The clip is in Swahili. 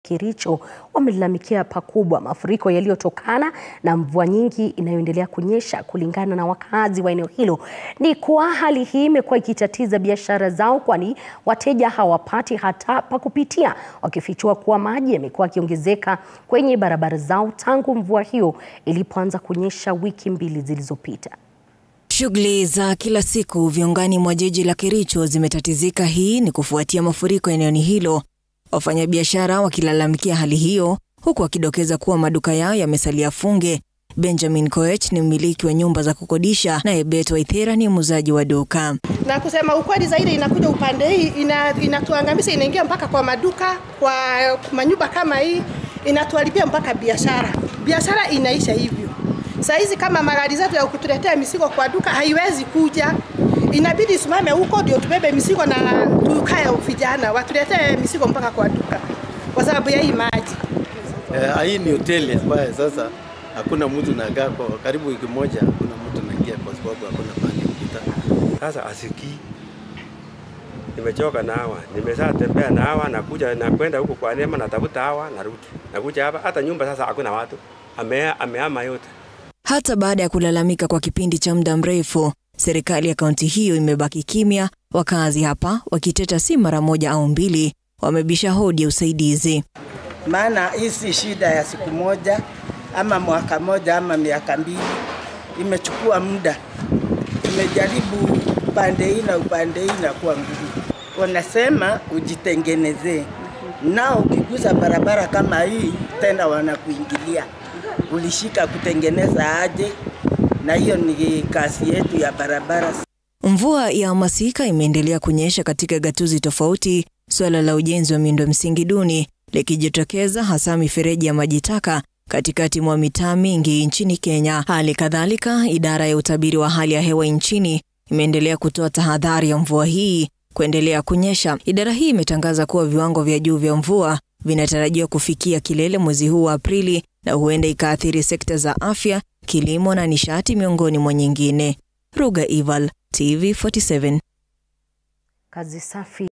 Kericho wamelalamikia pakubwa mafuriko yaliyotokana na mvua nyingi inayoendelea kunyesha. Kulingana na wakazi wa eneo hilo, ni kuwa hali hii imekuwa ikitatiza biashara zao, kwani wateja hawapati hata pa kupitia, wakifichua kuwa maji yamekuwa yakiongezeka kwenye barabara zao tangu mvua hiyo ilipoanza kunyesha wiki mbili zilizopita. Shughuli za kila siku viungani mwa jiji la Kericho zimetatizika. Hii ni kufuatia mafuriko eneo hilo, wafanyabiashara wakilalamikia hali hiyo, huku wakidokeza kuwa maduka yao yamesalia funge. Benjamin Koech ni mmiliki wa nyumba za kukodisha, naye Bet Waithera ni muuzaji wa duka. Na kusema ukweli zaidi, inakuja upande hii ina, inatuangamiza, inaingia mpaka kwa maduka, kwa manyumba kama hii, inatuharibia mpaka biashara. Biashara inaisha hivyo. Saa hizi kama magari zetu ya kutuletea mizigo kwa duka haiwezi kuja, inabidi simame huko ndio tubebe mizigo na tukae vijana watuletee mizigo mpaka kwa duka kwa sababu ya hii maji. Eh, hii ni hoteli ambayo sasa hakuna mtu nakaa kwa karibu wiki moja, hakuna mtu naingia kwa sababu hakuna mahali kupita. Sasa asikii, nimechoka na hawa, nimesha tembea na hawa, nakuja nakwenda huko kwa Neema, natafuta hawa, narudi, nakuja hapa, hata nyumba sasa hakuna watu, amea ameama yote. Hata baada ya kulalamika kwa kipindi cha muda mrefu, serikali ya kaunti hiyo imebaki kimya. Wakazi hapa wakiteta si mara moja au mbili, wamebisha hodi ya usaidizi. Maana hii si shida ya siku moja ama mwaka moja ama miaka mbili, imechukua muda. Tumejaribu upande hii na upande hii na kuwa ngumu. Wanasema ujitengenezee, nao ukigusa barabara kama hii tena wanakuingilia ulishika kutengeneza aje? Na hiyo ni kazi yetu ya barabara. Mvua ya masika imeendelea kunyesha katika gatuzi tofauti, suala la ujenzi wa miundo msingi duni likijitokeza hasa mifereji ya maji taka katikati mwa mitaa mingi nchini Kenya. Hali kadhalika, idara ya utabiri wa hali ya hewa nchini imeendelea kutoa tahadhari ya mvua hii kuendelea kunyesha. Idara hii imetangaza kuwa viwango vya juu vya mvua vinatarajiwa kufikia kilele mwezi huu wa Aprili na huenda ikaathiri sekta za afya, kilimo na nishati miongoni mwa nyingine. Ruga Ival, TV47. Kazi safi.